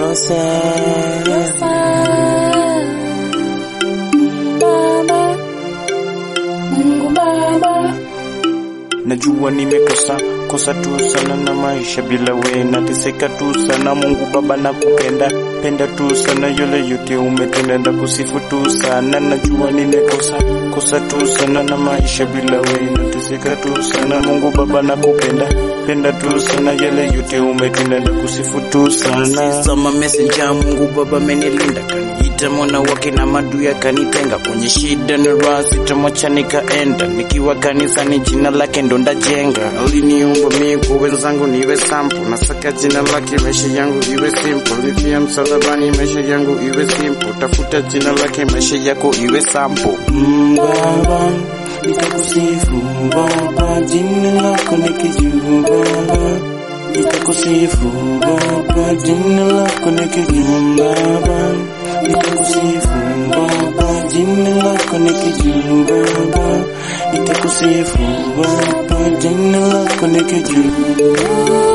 nimekosa Baba, Mungu Baba, najua nimekosa kosa tu sana na maisha bila we nateseka tu sana mungu baba nakupenda penda tu sana yole yote umetenda na kusifu tu sana najua nimekosa kosa tu sana na maisha bila we nateseka tu sana mungu baba nakupenda penda tu sana yale yote umetenda na kusifu tu sana Sama messenger Mungu Baba amenilinda kaniita mwana wake na madu yakanitenga kwenye shida na raha sitamwacha nikaenda nikiwa kanisani jina lake ndo ndajenga aliniumba mimi kwa wenzangu niwe sample nasaka jina lake maisha yangu iwe simple nifia msalabani maisha yangu iwe simple tafuta jina lake maisha yako iwe sample Mm, Baba, nitakusifu Baba, jina lako nikijuu Baba, nitakusifu Baba, jina lako nikijuu Baba, nitakusifu Baba, jina lako nikijuu Baba, nitakusifu Baba, jina lako nikijuu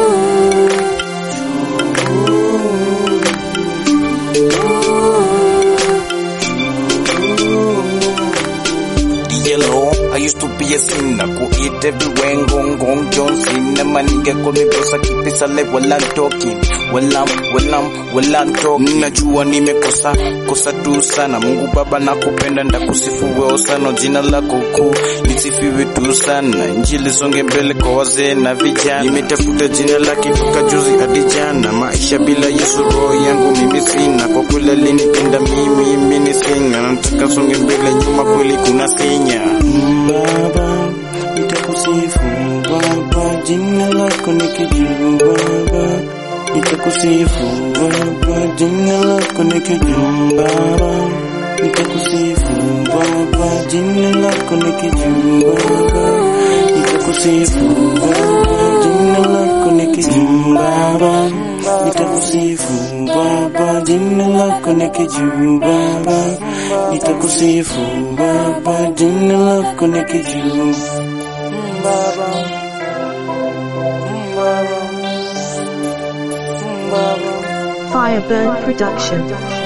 yellow. I used to be a sinner, go eat everywhere, gong gong John Cena. My nigga call me boss, I keep it silent while I'm talking. Well I'm, well I'm, well I'm talking. Najua nimekosa, kosa tu sana. Mungu Baba nakupenda, ndakusifu wewe sana. Jina lako kuu lisifiwe tu sana. Injili songe mbele kwa wazee na vijana. Nimetafuta jina lake toka juzi hadi jana. Maisha bila Yesu roho yangu mimi sina. Kwa kweli alinipenda mimi, mimi ni singa. Nataka songe mbele, nyuma kweli kuna sinya. Baba, nitakusifu Baba, jina lako nikijuu Baba, nitakusifu Baba, jina lako nikijuu Baba, nitakusifu Baba, jina lako nikijuu Baba, nitakusifu Baba, jina lako nikijuu Baba, nitakusifu Baba, jina lako nikijuu Baba, nitakusifu Baba, jina lako nikijuu Baba, Baba, Baba. Fireburn Production.